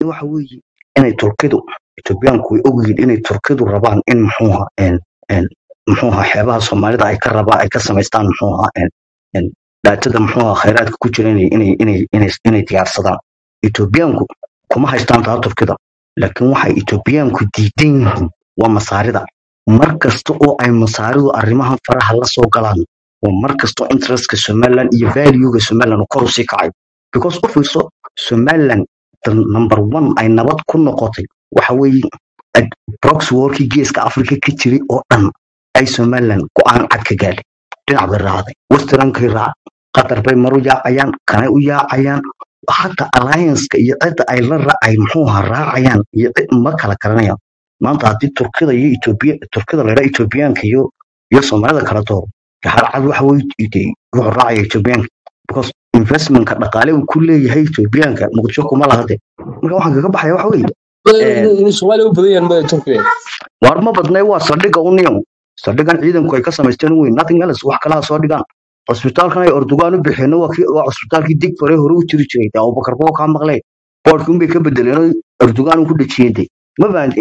waxa weeye inay turkidu etoobiyaanku way ogyihiin inay turkidu rabaan in muxuuha muxuuha xeebaha soomaalida ay ka rabaan ay ka samaystaan muxuuha dhaatada muxuuha khayraadka ku jira inay inay inay inay inay diyaarsadaan etoobiyaanku kuma haystaan taa turkida laakiin waxay etoobiyaanku diidan yihiin waa masaarida mar kasta oo ay masaaridu arrimahan faraha la soo galaan oo mar kastoo interestka somaliland iyo valuega somaliland kor usii kacay because u fiirso somaliland number one ay nabad ku noqotay waxa weeye proxy warkii geeska africa ka jiray oo dhan ay somaliland go-aan cad ka gaadhay dhinac bay raacday westerankay raac qatar bay maru yaacayaan kanay u yaacayaan hata allianceka iyo cidda ay la raacay muxuuha raacayaan iyo cid ma kala garanayaan maanta haddii turkida iyo etoobiya turkida la yidhaa etoobiyaanka iyo iyo soomaalida kala dooro harcad waxa weye wuxuu raacaya etoobiyaanka because investmentka dhaqaale uu ku leeyahay etoobiyaanka muqdisho kuma lahade marka waxaan kaga baxaya waxa weeye soomaaliya u badan yahan turkiya waar ma badnay waa saldhigga union saldhiggan ciidanku ay ka samaysteen weyn nothing else wax kalaha soo dhigaan cusbitaalkan ay ordogaan u bixeen waa kii waa cusbitaalkii dig fare hore u jiri jiray de abubakar boo kaa maqlee boodhkii unbay ka bedeleen ordogaan ku dhajiyeen de ma fahanti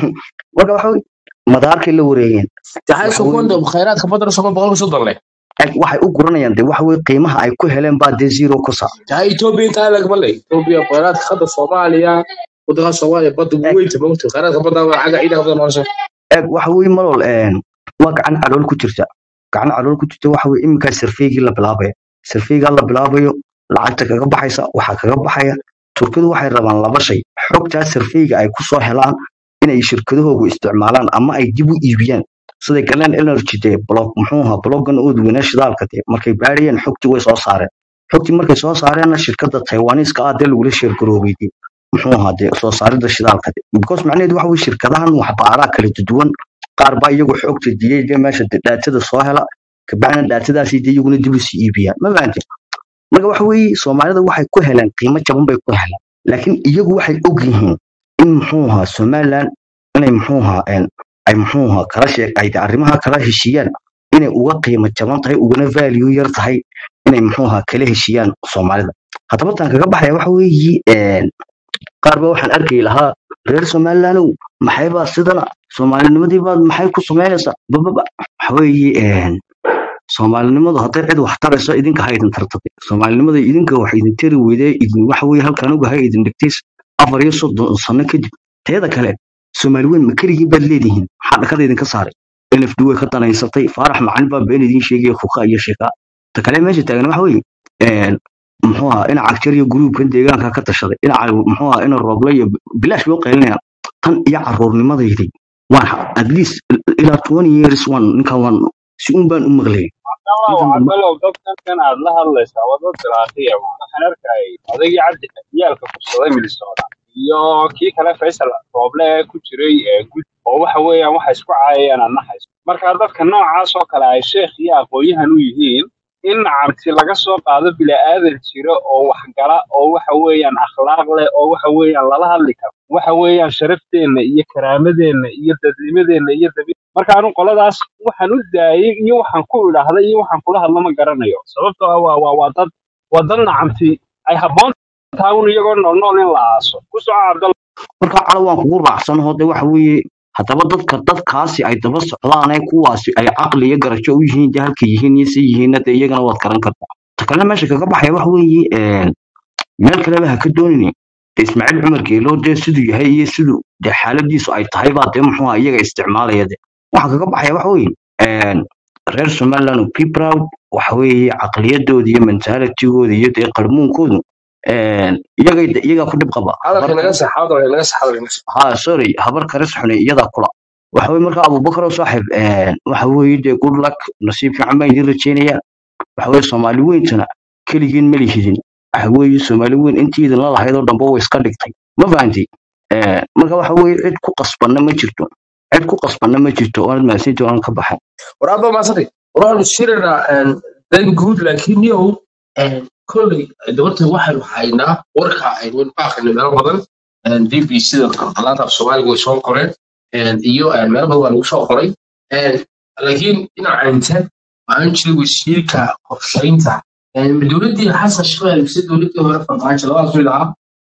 marka waxa weye madaarkay la wareegeen tahay waxa weye sokonda khayraadka badana sokon boqolka soddon leh ag- waxay u guranayaan de waxa weye qiimaha ay ku heleen baa dee zero ku saar tahay etoobiya intaa lagama leh etoobiya khayraadka hadda soomaaliya waddanka soomaaliya badda ugu eg weynta mogta khayraadka badda waa xagga ciidanka badan noolsha eg waxa weye malol waa gacan calool ku jirta gacan calool ku jirta waxa weye iminkaa sarfeygii la bilaabaya sarfeygaa la bilaabayo lacagta kaga baxaysa waxaa kaga baxaya turkidu waxay rabaan laba shay xogtaa sarfeyga ay kusoo helaan inay shirkadahoogu isticmaalaan ama ay dib u iibiyaan sida galeen energy dee blog muxuu ahaa bloggan oodweyne shidaalka dee markay baarayeen xogtii way soo saareen xogtii markay soo saareenna shirkadda taiwaniiska ah dee lagula sheergaroobay dee muxuu ahaa dee soo saaridda shidaalka dee because macnaheedu waxa weye shirkadahan waxbaaraa kala duwan qaar baa iyagu xogta diyey dee meesha dee dhaatada soo hela kabacdina dhaatadaasi dee iyaguna dib usii iibiyaan ma fahanteen marka waxa weeye soomaalida waxay ku heleen qiimo jaban bay ku heleen laakiin iyagu waxay og yihiin in muxuu ahaa somaliland inay muxuu ahaa een, ay muxuu ahaa kala sheeg ay arrimaha kala heshiiyaan inay uga qiimo jaban tahay ugana value yar tahay inay muxuu ahaa kala heshiiyaan soomaalida haddaba tan kaga baxaya waxa weeye een, qaar ba waxaan arki lahaa reer somalilandow maxaybaa sidana soomaalinimadii baad maxay ku samaynaysaa bababa waxa weeye een, soomaalinimadu hadday cid wax tarayso idinka ha idin tartade soomaalinimada idinka wax idin tari weydee idin waxa weye halkan uga ha idin dhigtays afar iyo soddon sano kadib teeda kale soomaali weyn ma keligiin baad leedihiin maxaa dhakada idinka saaray nfd way ka danaysatay faarax macalin baa been idiin sheegaya kuka iyo sheeka ta kale meesha taagan waxa weeye een, muxuu ahaa ina cagjar iyo gruubkan deegaanka ka tashaday ina muxuu ahaa ina rooble iyo bilaash loo qaylinayaan tan iyo caruurnimadayday waan at least ilaa twenty years waan ninkan waan si un baan u maqlayay cabdallow ninkan ma- cabdallow dadkan kan aad la hadlaysaa waa dad diraaqiya waxaan arkayay odaygii cabdi yaalka kursaday minnesota iyo kii kale faysal rooble ee ku jiray ee gud oo waxa weeyaan waxa isku caayayaan aan naxayso marka dadka noocaas oo kale ay sheekh iyo aqoon-yahan u yihiin in nacamti laga soo qaado bila'aadan jira oo waxgala oo waxa weeyaan akhlaaq leh oo waxa weeyaan lala hadli karo waxa weeyaan sharafteenna iyo karaamadeenna iyo dadnimadeenna iyo dabi marka anu qoladaas waxaan u daayay iyo waxaan ku idhaahday iyo waxaan kula hadlo ma garanayo sababtoo ah waa waa waa dad waa dad nacamti ay habboon tahay un iyagoo nool nool in la aaso ku soco cabdalla marka calo waan kugu raacsanaho de waxa weeye haddaba dadka dadkaasi ay daba socdaane kuwaasi ay caqli iyo garajo u yihiin de halka yihiin iyo si yihiinna de iyagana waad garan kartaa ta kalena meesha kaga baxaya waxa weeye een, meel kaleba ha ka doonini de ismaaciil cumar geelo dee siduu yahay iyo siduu de xaaladiisu ay tahay baa dee muxuu ahaa iyaga isticmaalaya de waxaa kaga baxaya waxa weeye een, reer somaliland be proud waxa weeye caqliyadooda iyo mentalitigooda iyo dee qarmuunkoodu een, iyagay iyagaa ku dhib qaba hadalka habar naga sax hadalka naga sax hadalka naga sax ha sorry habar karis xune iyadaa kula waxa weye marka abubakar oo saaxib een, waxa weeye dee good luck nasiib fiican baan idin rajeynaya waxa weye soomaali weyntana keligiin ma lihidin waxa weeye soomaali weyn intii idinla lahayd oo dhanba way iska dhigtay ma fahanti Een, marka waxa weeye cid ku qasbanna ma jirto cid ku qasbanna ma jirto oonad mahadsantii oonan ka baxay waraaba maasante waraanu shirina dan guud laakiin yow kolley dabarta waxaynu haynaa warka aynu baaqayno meelo badan d b sida qalaanta af soomaaliga way soo qoreen een, iyo een, meelo badan waa lagu soo qoray Een, laakiin dhinaca inte waxaan jiray wasiirka qorshaynta Een, dowladdii xasan sheekh mise dowladdii hore farmaajo labadaas mid ahaa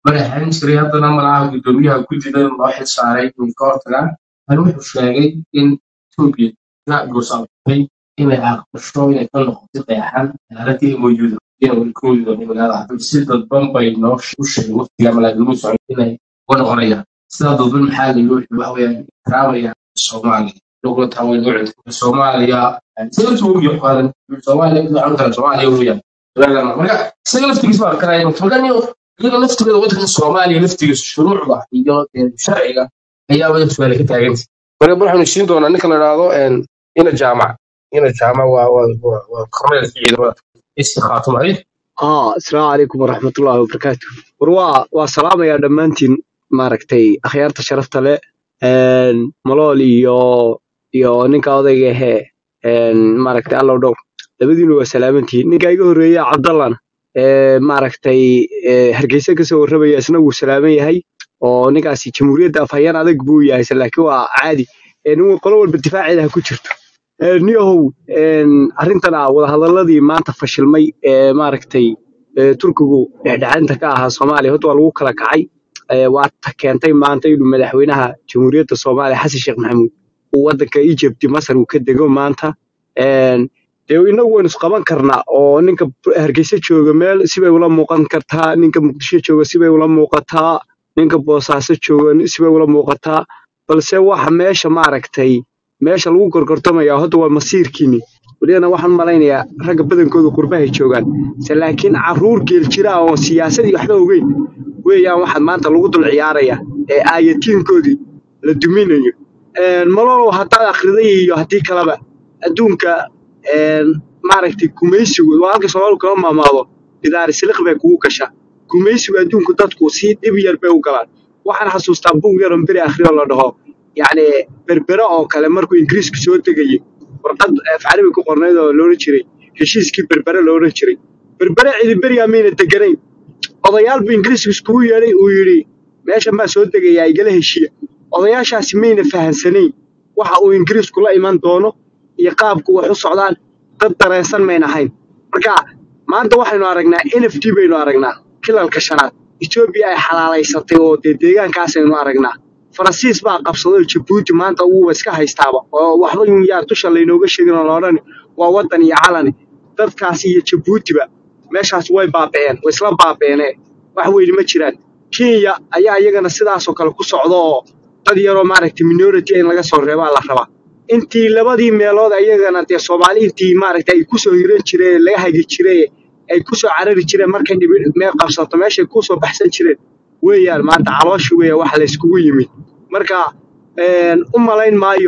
mar ahaan jiray haddana malaha guddoomiyaha guddida loo xil saaray inay ka hortagaan kan wuxuu sheegay in etoobiya la goosaabatay inay aqbasho inay ka noqoto qeexan xaaladii moyuda inay weli ka weydo magaalada hadda si dadban bay noo u sheegay waqtiga malaaglagu socon inay uga noqonayaan sidaa dadban maxaa la yidhi waxa weeyaan karaamaya soomaaliya lagula taaway soomaaliya sida tuugiyo qaadan soomaaliya waxaan kala soomaaliya weeyaan marka isaga laftigiisa baa karaya mutaqaniyo iyaga laftigooda waddanka soomaaliya laftigiisa shuruucda iyo eh, sharciga ayaa wada su-aale ka taaganta marka waxaanu siin doonaa ninka la idhaahdo ina jaamac ina jaamac waa waa waa waa korneelka ciidamada istikhaatuma ay اه السلام عليكم ورحمة الله وبركاته وروا وسلام يا دمانتين maaragtay akhyaarta sharafta leh een malool iyo iyo ninka odayga ahee een maaragtay allow dhow labadiinu waa salaamantihiin ninka iga horreeya cabdallana ee maaragtay ee hargeysa kasoo warramaya isna wuu salaaman yahay oo ninkaasi jamhuuriyadda afhayeen adag buu yahay se laakiin waa caadi ee nin qolo walba difaaceeda ha ku jirto Ee, niyahow een arrintana wadahadaladii maanta fashilmay ee maaragtay ee turkigu dhexdhexaadinta ka ahaa soomaaliya horta waa lagu kala kacay ee waa ta keentay maanta inuu madaxweynaha jamhuuriyadda soomaaliya xasan sheekh maxamuud uu waddanka egypt masar uu ka dego maanta een dee inagu waynu isqaban karnaa oo ninka hargeysa jooga meel sibay ula muuqan kartaa ninka muqdisho jooga sibay ula muuqataa ninka boosaaso jooga sibay ula muuqataa balse waxa meesha maaragtay meesha lagu gorgortamaya hadda waa masiirkiini welina waxaan malaynayaa ragga badankooda qurbahay joogaan se laakiin caruur geel jira oo siyaasadii waxba ogeyn weeyaan waxaa maanta lagu dul ciyaaraya ee aayatiinkoodii la duminayo Een, malolow haddaad akhriday iyo haddii kaleba adduunka een, maaragtay gumaysigu waa halka soomaalidu kama maamaado bidaari siliq bay kugu gashaa gumaysigu adduunku dadku si dhib yar bay u galaan waxaan xasuustaa buug yaron beri akhriyo la dhaho yacni berbere oo kale markuu ingiriisku soo degayey warqad af carabi ku qornayd oo loola jiray heshiiskii berbere loola jiray berbere cidi berigaa mayna deganayn odayaal buu ingiriisku iskugu yeedhay uu yidhi meeshan baa soo degayaa igala heshiiya odayaashaasi mayna fahansanayn waxa uu ingiriisku la iman doono iyo qaabku wax u socdaan dad dareensan mayna ahayn marka maanta waxaynu aragnaa n f d baynu aragnaa kilalka shanaad etoobiya ay xalaalaysatay oo dee deegaankaasaynu aragnaa faransiis baa qabsaday oo jabuuti maanta uuba iska haystaaba oo waxba yun yaa dusha laynooga sheegin oo loodhani waa waddan iyo calani dadkaasi iyo jabuutiba meeshaas way baaba'een way isla baaba'eenee wax weyni ma jiraan kenya ayaa iyagana sidaasoo kale ku socda oo dad yaroo maaragtay minority in laga soo reebaa la rabaa intii labadii meelood ayagana dee soomaali intii maaragtay ay kusoo hiran jireen laga hagi jireen ay kusoo carari jireen markay dhibi meel qabsato meeshay kusoo baxsan jireen weeyaan maanta calooshi weeya waxa la iskugu yimid marka een, u malayn maayo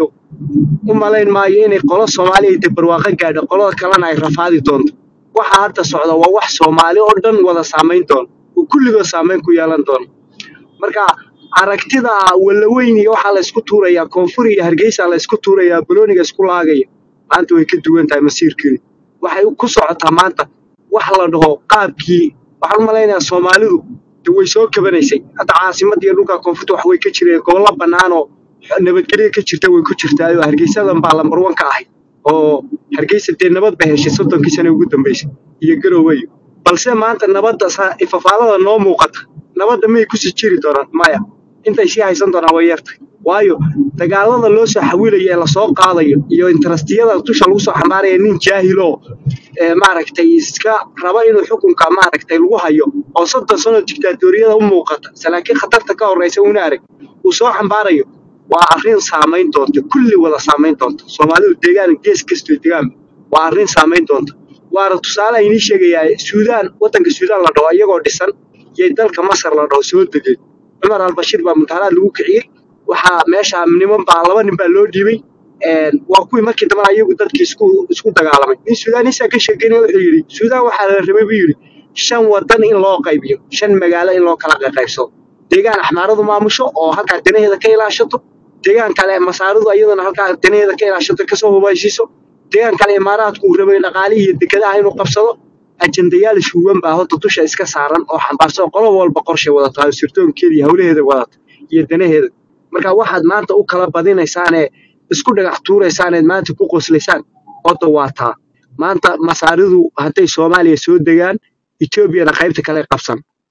u malayn maayo inay qolo soomaali ay barwaaqo gaadho qolada kalena ay rafaadi doonto waxa hadda socda waa wax soomaali oo dhan wada saamayn doona oo kulligood saamayn ku yeelan doona marka aragtida walaweyn iyo waxaa la isku tuurayaa koonfur iyo hargeysa la isku tuurayaa balooniga isku laagaya maanta way ka duwan tahay masiirkeedu waxay ku socotaa maanta wax la dhaho qaabkii waxaan u malaynayaa soomaalidu de way soo kabanaysay hadda caasimadda iyo dhulka koonfurta wax way ka jireen gobollo bannaan oo nabadgelyo ka jirta way ku jirtaa hargeysadan baa lambar wan ka ahayd oo hargeysa dee nabad ba heshay soddonkii sane ugu dambeysay iyo garoweyo balse maanta nabadda sa- ifafaalada noo muuqata nabadda miyay kusii jiri doonaan maya intay sii haysan doonaan way yartahay waayo dagaalada loo soo xawilayo ee lasoo qaadayo iyo interestiyada dusha lagu soo xambaaraya nin jaahiloo ee maaragtay iska raba inuu xukunka maaragtay lagu hayo oo soddon sano dictaatoriyada u muuqata se laakiin khatarta ka horreysa una arag uu soo xambaarayo waa arrin saamayn doonta kulli wada saamayn doonta soomaalidu deegaan gees kastoo degaan waa arrin saamayn doonta waana tusaale aynii sheegayaa suudaan waddanka suudaan la dhaho iyagoo dhisan iyo dalka masar la dhaho soo degeen cumar albashiir baa mutaanaad lagu kiciyey waxaa meesha niman baa laba nin baa loo dhiibay een, waa kuwii markii dambena iyagu dadkii isku isku dagaalamay nin suudaanisaa ka sheekeynaya wuxuu yidhi suudaan waxaa la rabay buu yidhi shan wadan in loo qaybiyo shan magaalo in loo kala qaybsado deegaan axmaaradu maamusho oo halkaa danaheeda ka ilaashato deegaan kale masaaridu iyadana halkaa danaheeda ka ilaashato kasoo hubaysiiso deegaan kale imaaraadku uu rabay dhaqaalihii iyo dekedaha inuu qabsado ajendayaal shuuban baa horta dusha iska saaran oo xambaarsan qolo walba qorshay wadata oo sirdoonkeeda iyo hawlaheeda wadata iyo danaheeda marka waxaad maanta u kala badinaysaanee isku dhagax tuuraysaaneed maanta ku qoslaysaan horta waa taa maanta masaaridu hadday soomaaliya soo degaan etoobiyana qaybta kale qabsan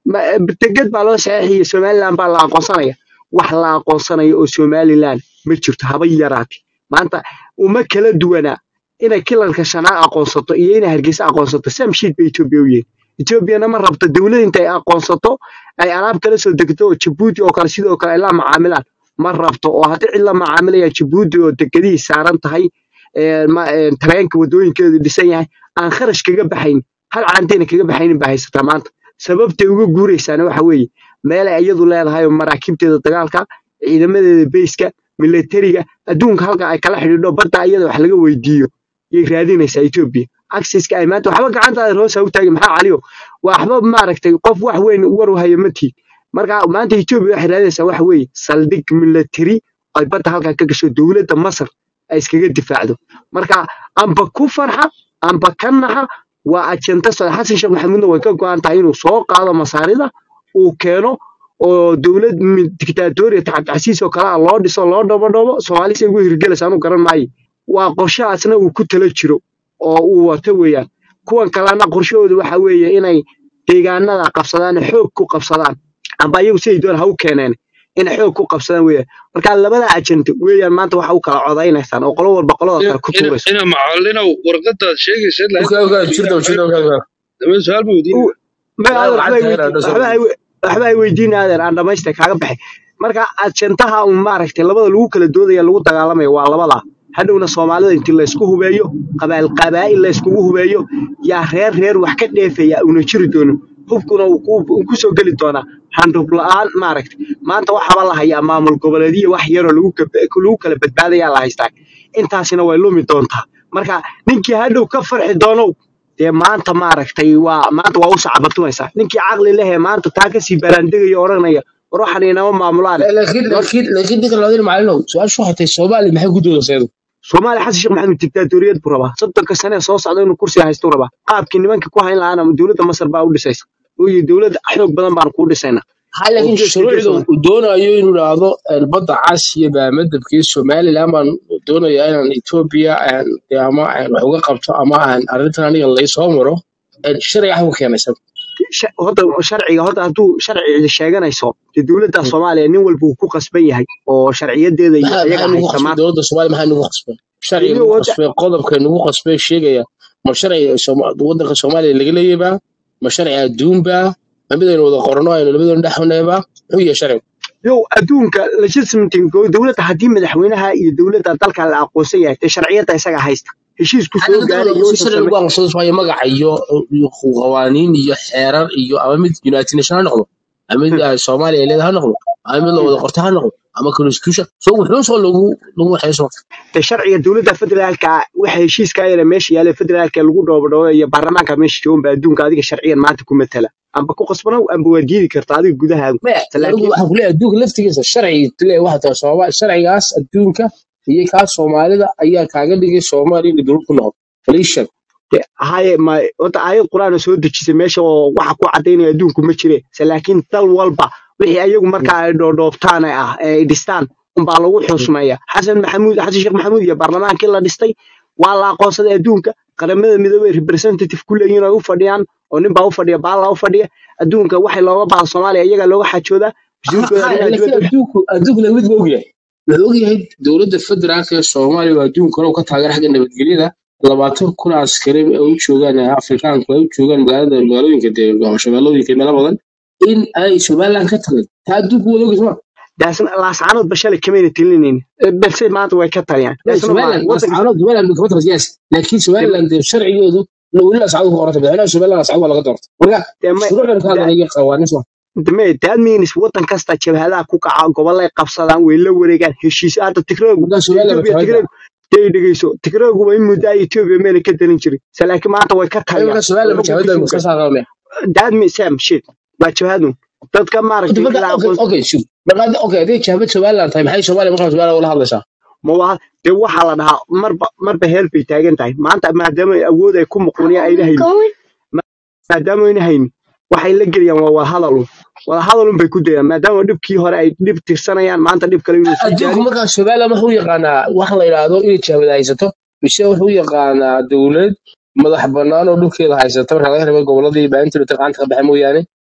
ma- deged baa loo saxiixaya somaliland baa la aqoonsanaya wax la aqoonsanayo oo somaliland ma jirto haba yaraate maanta uma kala duwanaa inay kilalka shanaad aqoonsato iyo inay hargeysa aqoonsato sam shiid bay etoobiya u yihiin etoobiyana ma rabto dowlad inta ay aqoonsato ay alaab kala soo degto oo jabuuti oo kale sidoo kale ay la macaamilaan ma rabto oo haddii cid la macaamilaya jabuuti oo dekedihii saaran tahay ee, ma- ee, tareenka wadooyinkeedu dhisan yahay aan kharash kaga baxayn hal caanteyna kaga baxaynin baa haysataa maanta sababtay uga guuraysaana waxa weeye meel ay iyadu leedahay oo maraakiibteeda dagaalka ciidamadeeda beyska militariga adduunka halka ay kala xidhiidho badda iyada wax laga weydiiyo yay raadinaysaa etoobiya accesska ay maanta waxba gacantaada hoos ha u taagin maxaa caliyo waxba maaragtay qof wax weyn war u haya ma tihin marka maanta etoobiya waxay raadinaysaa waxa weeye saldhig military ay badda halkaa ka gasho dowladda masar ay iskaga difaacdo marka amba ku farxa amba ka naxa waa ajenta socda xasan sheekh maxamuudna way ka go'an tahay inuu soo qaado masaarida uu keeno oo dowlad mi- dictatoriya cabdicasiis oo kale ah loo dhiso loo dhobo soomaali say ugu hirgelaysa anu garan maayo waa qorshahaasna uu ku tala jiro oo uu wato weeyaan kuwan kalena qorshahooda waxa weeye inay deegaanada qabsadaan xoog ku qabsadaan amba iyagu siday doon ha u keeneen inay xoog ku qabsadaan weeyaan marka labada ajente weeyaan maanta waxa u kala codaynaysaan oo qolo walba qolada kale ku ina tuurayso ina macallinow warqadaad sheegaysa ilaa Okay, inta okay, jirta, jirta, okay, okay. dama su-aal ma weydiin U- ma Ilaahay adeer waxaad waxba ay tahay weydiin inaad waxba ay dhasho. we- waxba ay weydiin adeer aan dhamaystay kaaga baxay marka ajentaha un maaragtay labada lagu kala doodaya lagu dagaalamaya waa labada hadhowna soomaalida inti laysku hubeeyo qabaal qabaa'il layskugu hubeeyo yaa reer reer wax ka dheefaya una jiri doono hubkuna uu ku uu ku soo geli doonaa handhub la'aan maaragtay maanta waxaaba la hayaa maamul goboleedyo wax yaroo lagu kab- lagu kala badbaadayaa la haystaa intaasina way lumi doontaa marka ninkii hadhow ka farxi doonow dee maanta maaragtay waa maanta waa u sacabatumaysaa ninkii caqli lehee maanta taa kasii baraandegaya odhanaya war waxaan inama maamulaan laakiin laakiin laakiin ninka labadii macallinow su-aashu waxay tahay soomaali maxay ku doodaysaa iyadu soomaaliya xasan sheekh maxamed dictaatoriyad buu rabaa soddonka sane ee soo socda inuu kursiga haystu rabaa qaabkii nimankii ku hayn lahaana dowladda masar baa u dhisaysa oo yidhi dowladda xoog badan baan kuu dhisaynaa ha oo laakiin geeska shuruucda geesooda uu doonayo inuu idhaahdo een, badda cas iyo baamadabkii somaliland baan doonayaa inaan etoobiya een, dee ama een, wax uga qabto ama aan arrintan aniga laysoo maro een, sharci ah u keenaysa Sha- horta sharciga horta hadduu sharci sheeganayso dee dowladda soomaaliya nin walba uu ku qasban yahay oo sharciyadeeda iyo maxaa iyaga maxaa nagu haysta qasbay maanta dowladda soomaaliya maxaa nagu qasbay sharciga iyo nagu wadda qasbay qodobka nagu qasbay sheegaya ma sharciga Sooma- waddanka soomaaliya laga leeyaybaa ma sharci adduunbaa ma midaynu wada qorno aynu labadoona dhexunaybaa muxuu yahay sharcigu yow adduunka legitimating dowladda haddii madaxweynaha iyo dowladda dalka la aqoonsan yahay dee sharciyadda isaga haysta heshiisku maxaa soo laga gaaray daba iyo si wuxuu sharci samey lagu aqoonsado waayo magaca iyo iyo qawaaniin iyo xeerar iyo ama mid united nation ha noqdo ama mid ah, soomaaliya ay leedahay ha noqdo ama mid la wada qorto ha noqdo ama constitution so wuxuu soo lagu lagu waxayso dee sharciga dowladda federaalka ah, waxa heshiiska ayana meesha yaala federaalka lagu dhoobadhoobo iyo baarlamaanka meesha joogan baa adduunka adiga sharciyan maanta ku matala amba ku qasbanow amba waa diidi kartaa adiga gudahaagu maya anigu laakiin waxaan kuleeyahay adduunka laftigiisa sharci le waxa tahay Soomaali sharcigaas adduunka iyo kaas soomaalida ayaa kaaga dhigay soomaaliya inay dowlad ku noqoto faliishan dee haye ma horta aayad qur'aan oo soo dejisay meesha oo waxa ku cadaynaya adduunku ma jire se laakiin dal walba wixii ayagu markaa ay dhoodhoobtaan ee ah ee ay dhistaan unbaa lagu xusmeeya xasan maxamuud xasan sheekh maxamuud iyo baarlamaankii la dhistay waa la aqoonsaday adduunka qaramada midoobay representative ku leeyihiin oo ay u fadhiyaan oo nin baa u fadhiya baalla u fadhiya adduunka waxay looga baahdo soomaaliya iyagaa looga xajoodaa wasiirkooda arrimaha laakiin dibadda adduunku adduunkuna mid ma ogyahay wuxuu ogyahay dowladda federaalka ee soomaaliya oo adduunka hore ka taageera xagga nabadgelyada labaatan kun oo askari ay u joogaan ee afrikaanku ay u joogaan magaalada magaalooyinka dee shabeellooyinka meelo badan in ay somaliland ka tagin taa adduunku wada ogyahay soma daasna laascaanood ba shalay kamayna tilinaynin balse maanta way ka taliyaan لا daasna ma سوالان wadanka اسعارات سوالان كما ترى سياسي لكن سوالان دي شرعيوdu لو ولا اسعارات qorata bixina سوالان اسعارات wala ka doorto marka dee ma shuruucdan ka hadlaya qawaaniin soo dame that means wadan kasta jabhadaha ku kaca gobolay qabsadaan way la wareegaan heshiis hadda tigraagu marka dee soomaaliya Ethiopia batawada tigraagu dee dhegeyso tigraagu waa in muddo ay Ethiopia meel ka dalin jiray se laakiin maanta way ka marka taliyaan soomaaliya oo xukun batawada kusoo muxuu gaadhay saaraa that means same shit waa jabhadu dadka maaragtay marka la okay aqoon okay shub marka okay hadii jahbad soomaaliland tahay maxay soomaaliya marka soomaaliya wala hadlaysaa ma waa dee waxaa la dhahaa marba marba heel bay taagan tahay maanta maadaama ay awood ay ku muquuniya ayna haynin ma- maadaama ayna haynin waxay la gelayaan waa wada hadal un wada hadal un bay ku dayaan maadaama dhibkii hore ay dhib tirsanayaan maanta dhib kale inuu sii adduunku jaarin marka soomaaliya wuxuu yaqaanaa wax la yiraahdo inay jahbad haysato mise wuxuu yaqaanaa dowlad madax bannaan oo dhulkeeda haysata marka laga reebo goboladii baahinta gacanta ka baxay mooyaane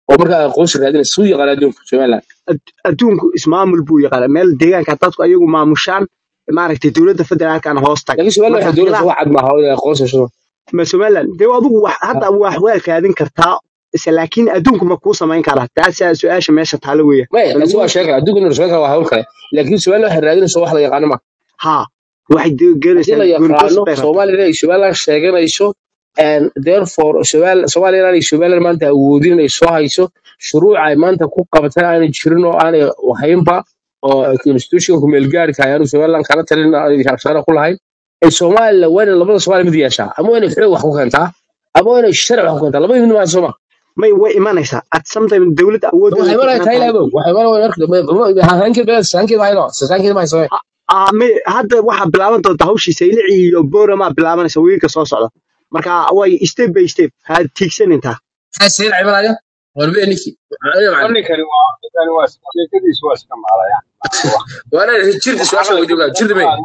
oo markaa aqoonsi raadinaysa suu yaqaan adduunka somaliland ad- adduunku ismaamul buu yaqaana meel deegaanka dadku ayagu maamushaan maaragtay dowladda federaalkana hoos tag laakiin somaliland marka waxay doonaysa khilaaf wax cad maaha oo inay aqoonsi hesho ma somaliland dee adigu wax hadda wax waa kaadin kartaa ise laakiin adduunku ma kuu samayn karaa taasaa su-aasha meesha taalo weya maya ma taasi lagu waa sheekale adduunka inuu samayn kara waa hawl kale laakiin somaliland waxay raadinaysa wax la yaqaano ma haa waxay de- haddii gelaysaa la goonigoos yaqaano bay rabtaa somaliland ay somaliland sheeganayso and therefore Somal- somaliland ay somaliland maanta awoodin inay soo hayso shuruuc ay maanta ku qabataan aanay jirin oo aanay haynba oo constitutionka meelgaarka ayaanu somaliland kala talin aanay shaqo ku lahayn ay somaliland waa inay labada soomaali mid yeeshaa ama waa inay xoog wax ku keentaa ama waa inay sharci wax ku keentaa labada mid maa sooma may way imanaysaa at sometime dowladda waxay awooddeeda ku imanaya xiran tahay tahay laabo waxay imanaya marka hankeed baa hankeed ma hayno hankeed ma hayso Ah, may- hadda waxaa bilaaban doonta hawshii saylici iyo boorama bilaabanaysa wiilka soo socda marka way step by step ha tiigsanintaa maxay sayl imanaya warbe ninki ninkani waa ninkani waa sheekadiisu waa iska maalaya waana jirta su'aasha way joogaa jirta may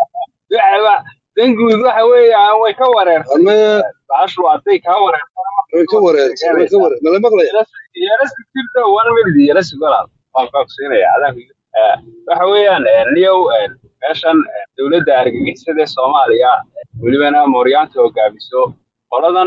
danguud waxa weeyaan way ka wareersan ama baashu hadday kaa wareersan way ka wareersan way ka wareer mala maqlaya yarasi jirta one minute yarasi golaal waan qoogsiinaya adaanku waxa weeyaan niyow meeshan dowladda argagixisada ee soomaaliya welibana mooryaanta hogaamiso qoladan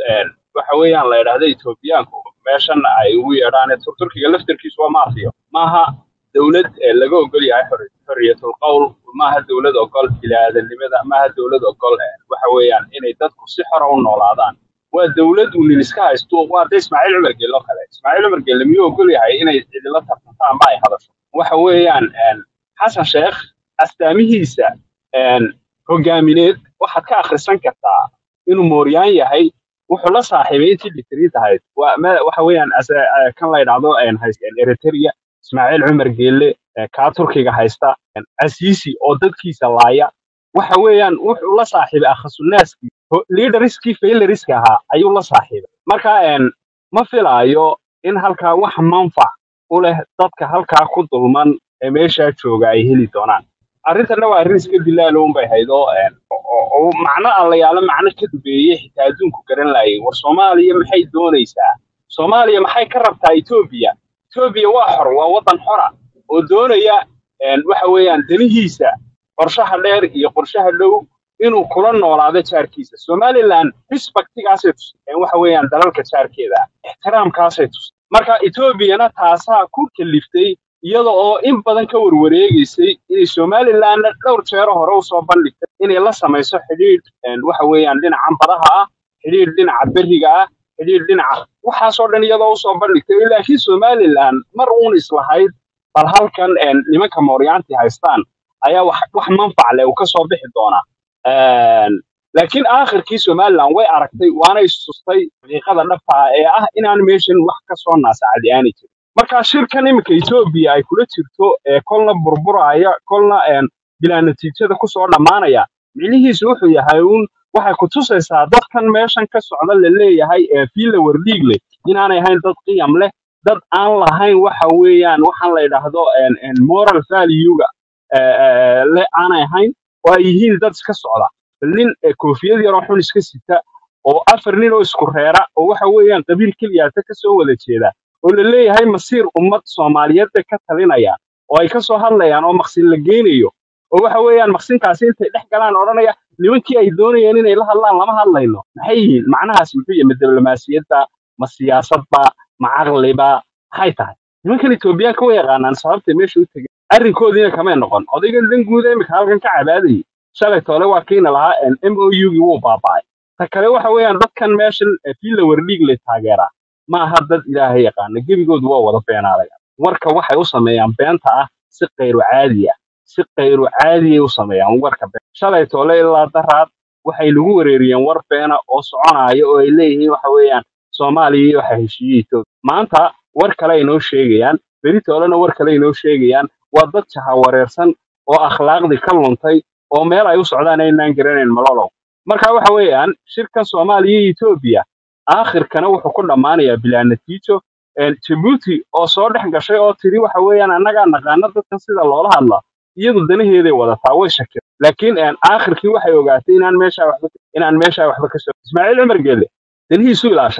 waxa weeyaan la yidhaahda etoobiyaanku meeshan ay ugu yeedhaan Tur- turkiga laftarkiisu waa maafiyo maaha dowlad eh, laga ogol yahay xor- xorriyatul qowl maaha dowlad ogol biniaadanimada maaha dowlad ogol eh, waxa weeyaan inay dadku si xora u noolaadaan waa dowlad uu nin iska haysto waa de ismaaciil cumar geelle oo kale ismaaciil cumar geelle miyuu ogol yahay inay cidila tartanto ama ay hadasho waxa weeyaan een, xasan sheekh astaamihiisa een, hogaamineed waxaad ka akhrisan kartaa inuu mooryaan yahay wuxuu la saaxiibay intii dhikriid ahayd waa ma- waxa weeyaan as- eh, kan la yidhaahdo een, hayst- een, eritrea ismaaciil cumar geelle eh, kaa turkiga haysta een, casiisi oo dadkiisa laaya waxa weeyaan wuxuu la saaxiibay akhasunnaaskii ho- leaderskii failariska ahaa ayuu la saaxiibay marka een, ma filaayo in halkaa wax manfac u leh dadka halkaa ku dulman ee meeshaa jooga ay heli doonaan arrintanna waa arrin iska dilaalo unbay hayd oo een, oo oo macno aan la yaalo macno ka dubeeyey xitaa adduunku garan laayay war soomaaliya maxay doonaysaa soomaaliya maxay ka rabtaa etoobiya etoobiya waa xor waa waddan xora oo doonaya een, waxa weeyaan danihiisa qorshaha dheer iyo qorshaha dhow inuu kula noolaado jaarkiisa somaliland respectigaasay tuseen waxa weeyaan dalalka jaarkeeda ixtiraamkaasay tuseen marka etoobiyana taasaa ku kaliftay iyada oo in badan ka warwareegaysay inay somalilandna dhowr jeero hore usoo bandhigtay inay la samayso xidhiidh een, waxa weeyaan dhinacan badaha ah xidhiidh dhinaca beriga ah xidhiidh dhinaca waxaasoo dhan iyadoo usoo bandhigtay laakiin somaliland mar uun islahayd bal halkan een, nimanka mooryaantii haystaan ayaa wax wax manfac leh uu ka soo bixi doonaa Een, laakiin aakhirkii somaliland way aragtay waana istustay xaqiiqada dhabta ah ee ah inaan meeshan wax ka soo naasacadi aanay jirin marka shirkan iminka etoobiya ay kula jirto ee kolna burburaya kolna een, bilaa natiijada kusoo dhammaanaya micnihiisu wuxuu yahay uun waxay ku tusaysaa dadkan meeshan ka socda la leeyahay ee fiila wardhiig leh inaanay ahayn dad qiyam leh dad aan lahayn waxa weeyaan waxaan la yidhaahdo een, een, moral value-ga ee, ee, le aanay ahayn oo ay yihiin dad iska socda nin eh, koofiyad yaroo xun iska sita oo afar nin oo isku reera oo waxa weeyaan qabiil keliyaata ka soo wada jeeda oo la leeyahay masiir ummad soomaaliyeed bay ka talinayaan oo ay ka soo hadlayaan oo maqsin la geynayo oo waxa weeyaan maqsinkaasi intay dhex galaan odhanaya nimankii ay doonayeen inay la hadlaan lama hadlayno maxay yihiin macnahaas muxuu yahay ma diblomaasiyadda ma siyaasadba ma caqliba maxay tahay nimankan etoobiyaanka way yaqaanaan sababtay meesha u tegeen arrinkoodiina kamay noqon odayga danguuda imika halkan ka cabaadayay shalay toole waa kiina lahaa m o u-gii wuu baaba'ay ta kale waxa weeyaan dadkan meeshan eh, fiila wardhiig lay taageeraa ma aha dad ilaahay yaqaana gebigoodu waa wada beenaalaya warka waxay u sameeyaan beenta ah si kayru caadi ah si kayru caadiyay u sameeyaan warka been shalay toole ilaa daraad waxay nagu wareeriyeen war beena oo soconaya oo ay leeyihiin waxa weeyaan soomaaliya iyo waxa heshiiyey Itoobiya maanta war kale ay noo sheegayaan beri toolena war kale ay noo sheegayaan waa dad jahawareersan oo akhlaaqdii ka luntay oo meel ay u socdaan aynaan garanayn malolow marka waxa weeyaan shirkan soomaaliya iyo etoobiya aakhirkana wuxuu ku dhammaanayaa bilaa natiijo Een, jabuuti oo soo dhex gashay oo tiri waxa weeyaan annagaa naqaana dadkan sida loola hadlaa iyadu danaheeday wadataa way shakir laakiin een, aakhirkii waxay ogaatay inaan meeshaa waxba inaan meeshaa waxba ka soo ismaaciil cumar geelle danihiisu ilaashadaa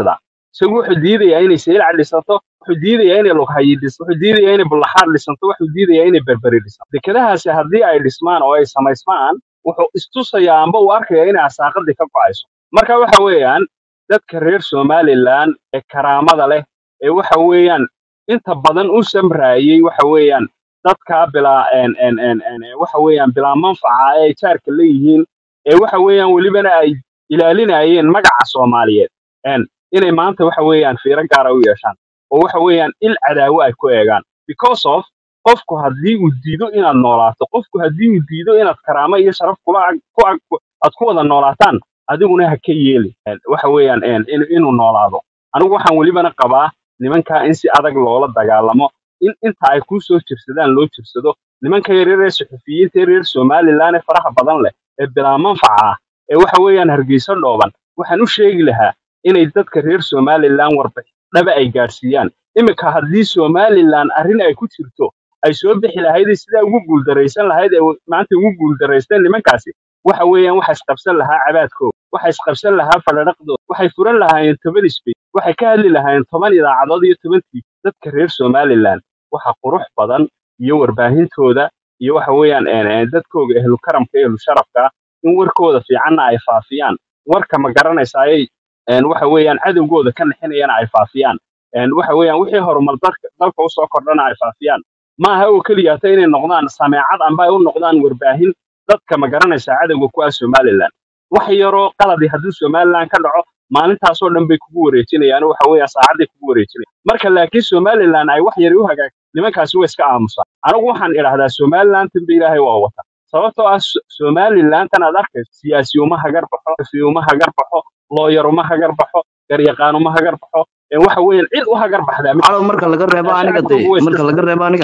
isagu wuxuu diidayaa inay seylac dhisanto wuxuu diidayaa inay lughayi dhisanto wuxuu diidayaa inay bullaxaar dhisanto wuxuu diidayaa inay berberi dhisanto dekedahaasi haddii ay dhismaan oo ay samaysmaan wuxuu istusayaa amba uu arkaya inay asaaqadii ka go'ayso marka waxa weeyaan dadka reer somaliland ee karaamada leh ee waxa weeyaan inta badan u samraayey waxa weeyaan dadka bilaa en en en en eh, waxa weeyaan bilaa manfaca ee ay jaarka leeyihiin ee waxa weeyaan welibana ay ilaalinayeen magaca soomaaliyeed en inay maanta waxa weeyaan fiiro gaara u yeeshaan oo waxa weeyaan il cadaawo ay ku eegaan because of qofku haddii uu diido inaad noolaato qofku haddii uu diido inaad karaamo iyo sharaf kula ag- ku ag- ku- aad ku wada noolaataan adiguna ha ka yeeli En, waxa weeyaan en, in- inuu noolaado anigu waxaan welibana qabaa nimankaa in si adag loola dagaalamo in inta ay kuu soo jirsadaan loo jirsado nimanka yaryar ee suxufiyiinta ee reer somaliland ee faraha badan leh ee bilaa manfaca ah ee waxa weeyaan hargeysa dhooban waxaan u sheegi lahaa inay dadka reer somaliland warbixin dhaba ay gaadhsiiyaan iminka haddii somaliland arrin ay ku jirto ay soo bixi lahayd ee sidaa ugu guuldaraysan lahayd ee maanta ugu guuldaraysteen nimankaasi waxa weeyaan waxa isqabsan lahaa cabaadkooda waxa isqabsan lahaa fadhadhaqdooda waxay furan lahaayeen toban isbay waxay ka hadli lahaayeen toban idaacadood iyo toban tv dadka reer somaliland waxa qurux badan iyo warbaahintooda iyo waxa weeyaan een, een, dadkooga ehlu karamka ehlu sharafka in warkooda fiicanna ay faafiyaan warka ma garanaysayay een, waxa weeyaan cadowgooda ka nixinayana ay faafiyaan een, waxa weeyaan wixii horumar dalka dalka usoo kordhana ay faafiyaan maaha oo keliya hata inay noqdaan sameecad amba ay u noqdaan warbaahin dadka ma garanaysaa cadowga ku ah somaliland wax yaroo qaladi hadduu somaliland ka dhaco maalintaasoo dhan bay kugu wareejinayaan waxa weeya saacaday kugu wareejinayaan marka laakiin somaliland ay wax yari u hagaag nimankaasi way iska aamusaan anigu waxaan idhahdaa somaliland tanba ilaahay waa wata sababtoo ah So- somaliland tan aad arkayso siyaasi uma hagar baxo xafi uma hagar baxo looyar uma hagar baxo garyaqaan uma hagar baxo ee waxa weeyaan cid u hagar baxdaa ma calow marka laga reebo aniga shacabkoogu dee way iska marka laga reebo aniga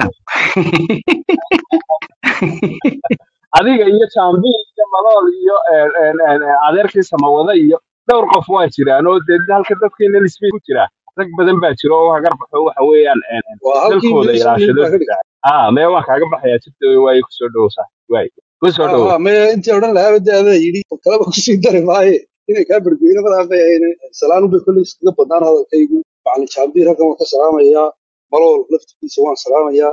adiga iyo jambi iyo malool iyo een, een, een, adeerkii samawada iyo dhowr qof waa jiraan oo dee halka dadkeena lisbay ku jira rag badan baa jira oo hagar baxo waxa weeyaan een, een, waa halkii dalkooda meesha nin ilaashado baa ka dhigay ah mee waan kaaga baxayaa jibta waaye kusoo dhowsaa waay kusoo ha dhowo ha maya intii odhan lahaa de adaa yidhi kalaba kusii dari maaye inay kaa bergoyna madaa bay ahayn salaanu bay kolley iskaga badnaan hadalkaygu macalin jaambiir halkan waan ka salaamayaa malool laftigiisa waan salaamayaa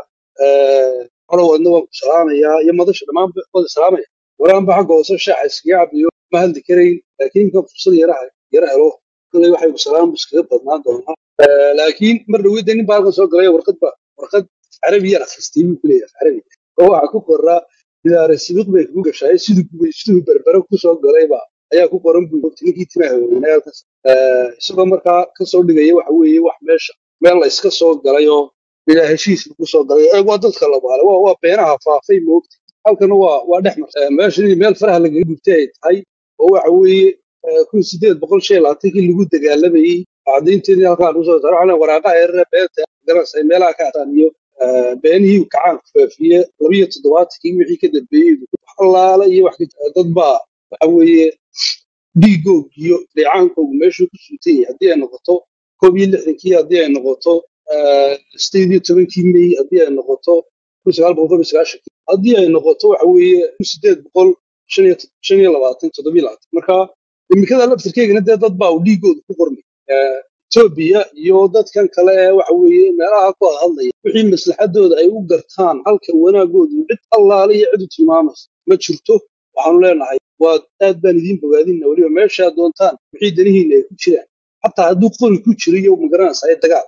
colow adna waan ku salaamayaa iyo madasha dhammaan wada salaamaya waraanba xagga hoose shaaxa iskaga cabiyo ma hadli karayn laakiin ka fursad yaraha yara helo kolley waxay ku salaam iskaga badnaan doonaa Eh, laakiin mar dhaweyda nin baa halkan soo galay warqad ba warqad carabi yar akhristay buu ku leeyahay carabi oo waxaa ku qoraa bidaare sibiq bay kugu gashaay siduu ku- siduu berbere ku soo galayba ayaa ku qoran buu yiri ninkii timaha weynaa halkaas Eh, isagoo markaa ka soo dhigaya waxa weeye wax meesha meel la iska soo galay oo bilaa heshiis lagu soo galay ee waa dadka la baale waa waa beenaha faafay moogta halkana waa waa dhex mar Eh, meeshani meel faraha lagaga gubtay ay tahay oo waxa weeye eh, kun sideed boqol shan iyo labaatankii lagu dagaalamayey cadaynteedii halkaa lagu soo saaray waxaa waraaqaha yarare beenta garanaysa meelaha ka ataan iyo eh, beenihii uu kacaan ku faafiye labiyo toddobaatankii wixii ka dambeeyey wax allaala iyo wax ka dad baa waxa weeye dhiigoog iyo dheecaankoogu meeshuu ku suutan yahay haddii ay noqoto koob iyo lixdankii haddii ay noqoto eh, sideed iyo tobankii mey haddii ay noqoto kun sagaal boqol toban iyo sagaashankii haddii ay noqoto waxa weeye kun sideed boqol shan iyo shan iyo labaatan toddoba iyo labaatan marka imikada laftirkeygana dee dad baa uu dhiigooda ku qormay Eh, Ethiopia iyo dadkan kale ee waxa weeye meelaha ku hadlaya wixii maslaxadooda ay u gartaan halka wanaagoodu cid allaale iyo cid u tilmaamaysa ma jirto waxaanu leenahay waa aad baan idiin bogaadina weliba meeshaa doontaan wixii danihiina ay ku jiraan xataa hadduu qori ku jiro iyo magaranaysa ee dagaal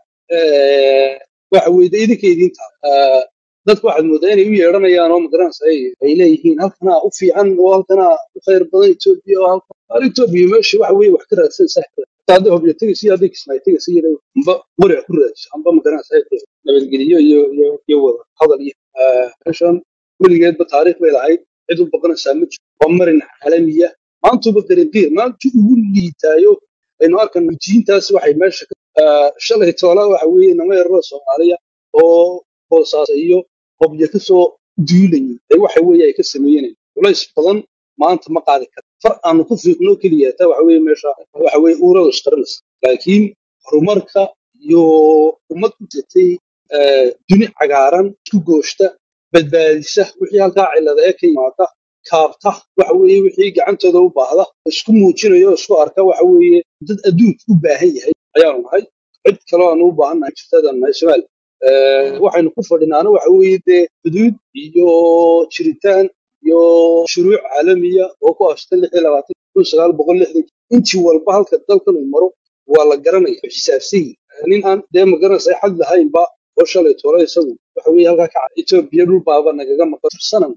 Eh, waxa weye de idinka idiin taal Eh, dadku waxaad moodaa inay u yeedhanayaan oo magaranaysa ay ay leeyihiin halkanaa u fiican oo halkanaa u khayr badan Ethiopia oo halkan hal Ethiopia meesha waxa weeye wax ka raadsan sax hadda hobyo tegaysa iyo hadday kismaayo tegaysa iyo amba waric ku raadso amba magaranaysa nabadgeliyo iyo iyo iyo wada hadal iyo Eh, meeshan weligeedba taariikh bay lahayd cid u baqanaysaa ma jiro waa marin caalamiya maantuba qariqiir maantu ugu liitaayo aynu arkan jiintaas waxay meesha ka Eh, shalay toola waxa weeye nama yararo soomaaliya oo boosaas iyo qobyo ka soo duulayay ee waxa weeye ay ka sameeyeen culays badan maanta ma qaadi kara far aanu ku fiiqno keliya taa waxa weeye meesha waxa weeye uurada isqarinaysa laakiin horumarka iyo ummad ku jirtay eh, duni cagaaran isku gooshta badbaadisa wixii halkaa cilada ee ka yimaada kaabta waxa weeye wixii gacantooda u baahda isku muujinayo isku arka waxa weeye dad adduunka u baahan yahay ayaanu nahay cid kaloo aanu u baahannahay jirtadaan nahay somaali waxaynu ku fadhinaana waxa weeye dee xuduud iyo jiritaan iyo shuruuc caalamiya oo ku afsatan lix iyo labaatan kun sagaal boqol lixdan intii walba halka dalkan uu maro waa la garanaya xisaabsan yihin nin aan dee magaranaysa xad lahaynba oo shalay toole isagu waxa weeye halkaa ka cad etoobiya dhul baaba nagaga maqan sanam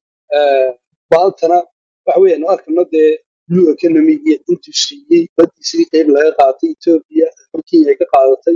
baaltana waxa weeye aynu arkayno dee blue economy iyo intuu siiyey badiisii qeyb laga qaatay etoobiya kenya ay ka qaadatay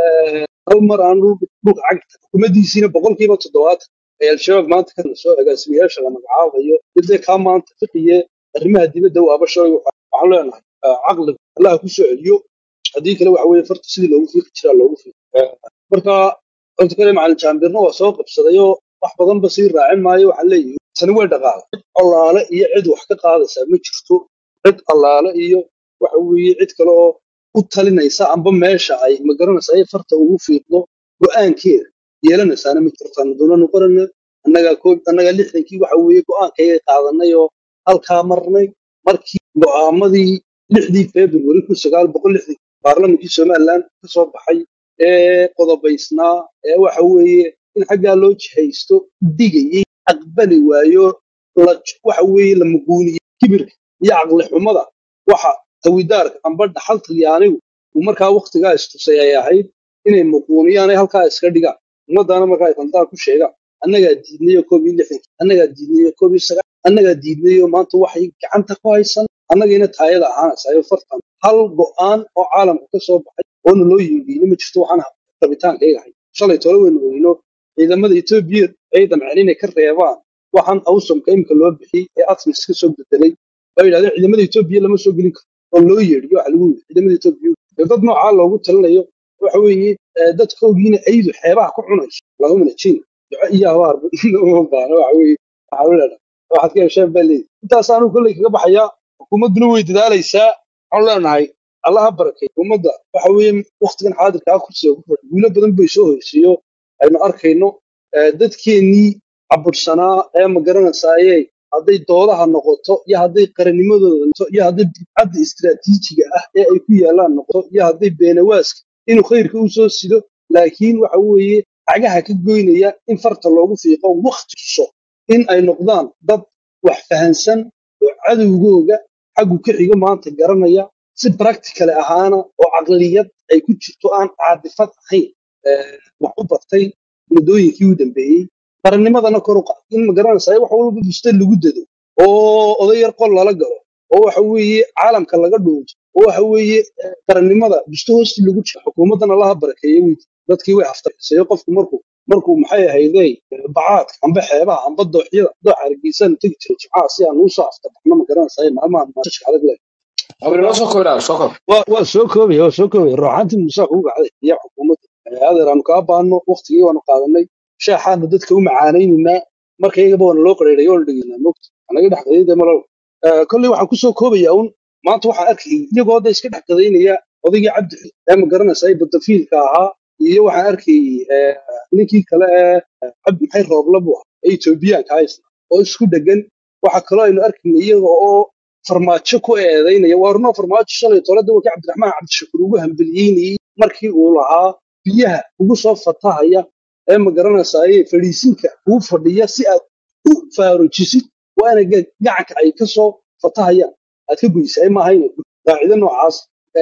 hal mar aan dhulka cagta xukuumaddiisiina boqolkiiba toddobaatan ee al-shabaab maanta ka soo agaasimayaasha la magacaabayo dibdee kaa maanta fiqiye arrimaha dibadda waaba shalay waxaan leenahay caqliga allaha ku soo celiyo haddii kale waxa weeye farta sidii loogu fiiqi jiraa loogu fiiqi marka horta kale macalin jaambirna waa soo qabsadayoo wax badanba sii raacin maayo waxaan leeyahay tani way dhaqaala cid allaale iyo cid wax ka qaadaysaa ma jirto cid allaale iyo waxa weeye cid kale oo u talinaysa amba meesha ay magaranaysa ay farta ugu fiiqdo go'aankeeda yeelanaysaana ma jirtaan doonanu qorana annagaa koob annagaa lixdankii waxa weeye go'aankayga qaadanay oo halkaa marnay markii go'aamadii lixdii februari kun sagaal boqol lixdan baarlamankii somaliland ka soo baxay ee qodobaysnaa ee waxa weeye in xaggaa loo jihaysto digayey aqbali waayo waxa weeye la muguuniyey kibirka iyo caqli xumada waxa tawidaarka amba dhaxal talyaanigu uu markaa waktigaa istusay ay ahayd inay muquuniyaan ay halkaa iska dhigaan ummaddaana markaa ay tantaa ku sheegaan annagaa diidnayo koob iyo lixdankii annagaa diidnayo koob iyo sagaal annagaa diidnayo maanta waxay gacanta ku haysan annagiina taayada ahaanaysayo fartan hal go'aan oo caalamka ka soo baxay oona loo yiibiino ma jirto waxaan rabitaankayga ahay shalay tole weynu oyno ciidamada etoobiya ay damceen inay ka reebaan waxaan awsamka imika loo bixiyey ee atmis ka soo bedelay oo yidhahdeen ciidamada etoobiya lama soo gelin karo oo loo yeedhiyo waxa lagu yidhi ciidamada etoobiya dee dad noocaa loogu talinayo waxa weeye dadkoogiina aydu xeebaha ku cunayso lagamana jin duco iyo habaar uma baana waxa weeye waxaa u leedahay waxaad ka hesheen baa leeyihi intaas anuu kolley kaga baxayaa xukuumadduna way dadaalaysaa waxaan leenahay allaha barakay ummadda waxa weeye waktigan xaadirkaa kursiga ku fadhi guulo badan bay soo hoysiiyo aynu arkayno dadkeennii cabursanaa ee magaranaysaayey hadday doodaha noqoto iyo hadday qarannimadooda noqoto iyo hadday bidcadda istiraatiijiga ah ee ay ku yaallaan noqoto iyo hadday beenawaaska inuu khayrka u soo sido laakiin waxa weeye cagaha ka goynaya in farta loogu fiiqo wakti tuso in ay noqdaan dad wax fahansan oo cadowgooga xaggu ka xigo maanta garanaya si practical ahaana oo caqliyad ay ku jirto aan caadifad ahayn wax u bartay muddooyinkii u dambeeyey qarannimadana kor u qaad in magaranaysaa wax walba buste lagu dado oo oday yar qol lala galo oo waxa weeye caalamka laga dhuunto oo waxa weeye qarannimada buste hoosti lagu jiro xukuumaddana laha barakeeye wey dadkii way haftarsayo qofku markuu markuu maxay ahaydey bacaadka amba xeebaha amba dooxyada doox hargeysan tegi jira jimcaha si aan uusoo aftabaxno magaranaysaa maalmahan maashashka adag leh abrinoo soo koobnaa soo koob waa waa soo koobaya waa soo koobaya ruuxaantii musaa kugu gacday iyo xukuumadda adeer aanu kaa baano waktigii waanu qaadanay shaaxaanu dadka u macaanaynaynaa marka iyagaba waana loo qareeray oo la dhegeynaa mogta anaga dhex qadayda malal kolley waxaan kusoo koobayaa un maanta waxaan arkayay iyagoo da iska dhex qadaynaya odaygii cabdi ee ma garanaysaa ee badafiilka ahaa iyo waxaan arkayay ninkii kale ee cabdi maxay roobla buu ahaa ee etoobiyaanka haysna oo isku dhegan waxa kaloo aynu arkayna iyaga oo farmaajo ku eedaynaya waa runoo farmaajo shalay tole dawarkii cabdiraxmaan cabdishakuur ugu hambeliyeynayey markii uu lahaa biyaha ugu soo fatahaya ee ma garanaysaayee fadhiisinka kuu fadhiya si aad u faarujisid waa ina gacanka ay ka soo fatahayaan aad ka goysaa ma ahayna qaacido noocaas